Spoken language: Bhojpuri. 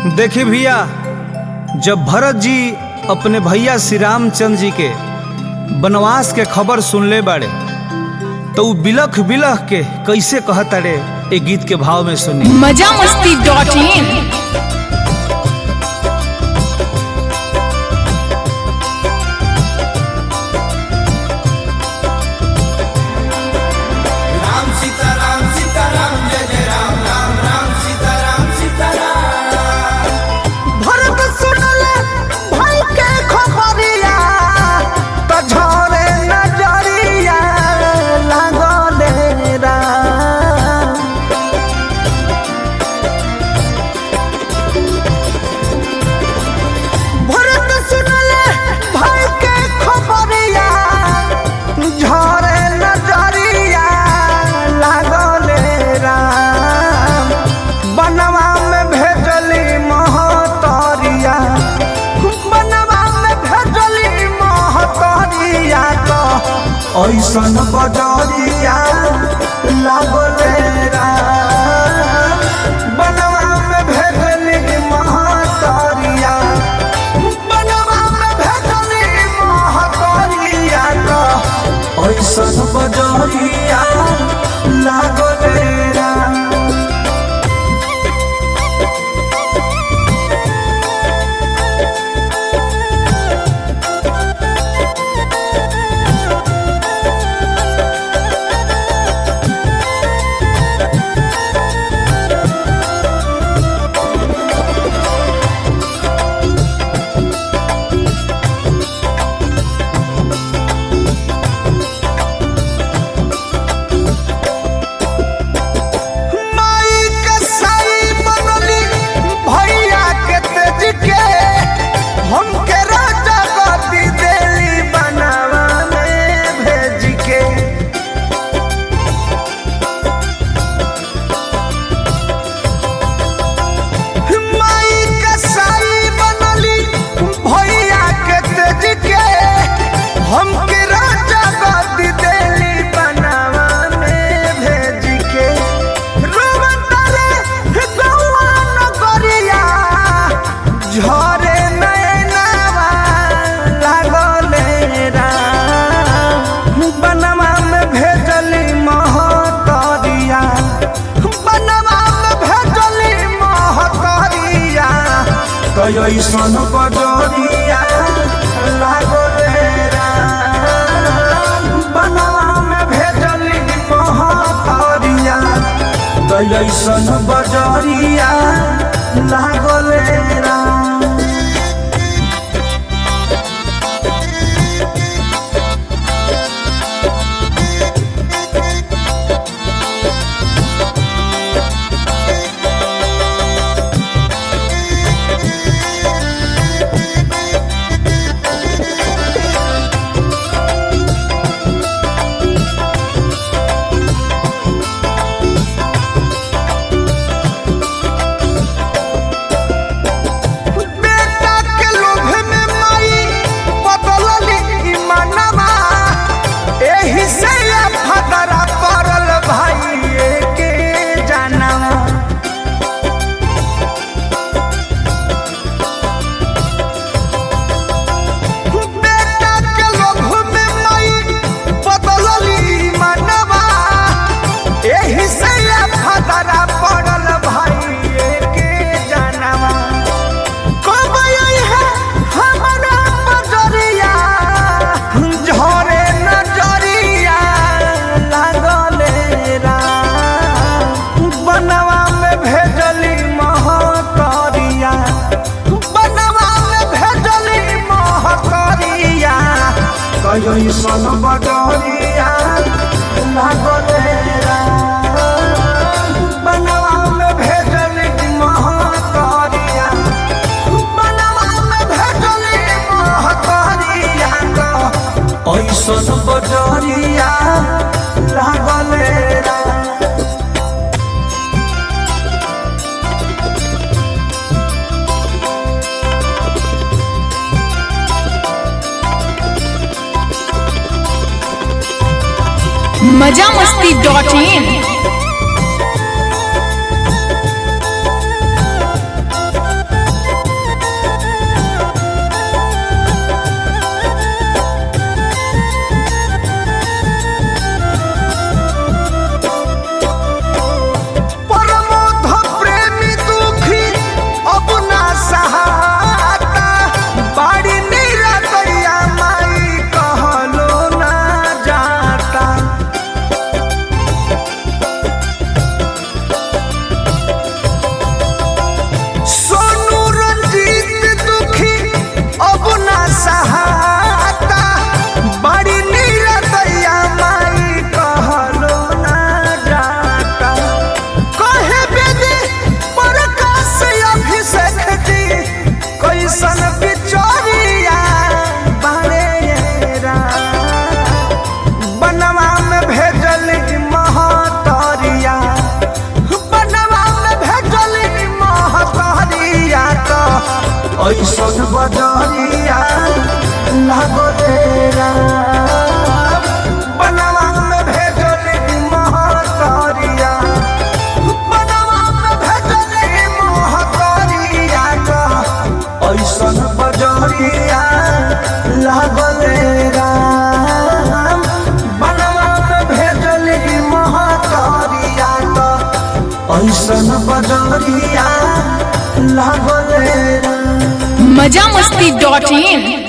देखी भैया जब भरत जी अपने भैया श्री रामचंद्र जी के वनवास के खबर सुनले बाड़े तो उ बिलख बिलख के कैसे कहताड़े ए गीत के भाव में सुनी मजा मस्ती डॉट इन राम सीता राम सीता राम जय जय राम राम राम सीता राम सीता राम भरत सुनले भाई के खबरिया तो झरे नजरिया लागले राम भरत सुनले भाई के खबरिया झरे नजरिया लागले राम बनवा में भेजली महतरिया बनवा में भेजली महतरिया तो ऐसन बजरिया लागले राम बनवा में भेजली महतरिया बनवा में भेजली महतरिया तो ऐसन बजरिया लागले राम माई के साई बनली भैया के तेज के हमके राजा गति देली बनावा में भेज के माई के साई बनली भैया के तेज के हमके राजा गति देली बनावा में भेज के रोवतारे गौआ नगरिया झरे नैनावा लागले राम बनवा में भेजली महतरिया बनवा में भेजली महतरिया तो ऐसन बजरिया लागले राम बनवा में भेजली महतरिया तो ऐसन बजरिया लागले राम बेटा के लोभ में माई बदलली ईमानवा एही से या फदरा पड़ल भाई के जानवा बेटा के लोभ में माई बदलली ईमानवा एही से या फदरा पड़ल भाई के जानवा कब आई है हमारा बजरिया झरे नजरिया लागले राम बनवा में भेजली महतरिया बनवा में भेजली महतरिया कहीं सन बजरिया लागले राम बनवा में भेजली महतरिया बनवा में भेजली महतरिया तो ऐसन बजरिया लागले राम मजा मस्ती डॉट इन ऐसन बजरिया लागले राम बनवा में भेजली महतरिया बनवा में भेजली महतरिया का ऐसन बजरिया लागले राम बनवा में भेजली महतरिया का ऐसन बजरिया लागले राम मजा मस्ती डॉट इन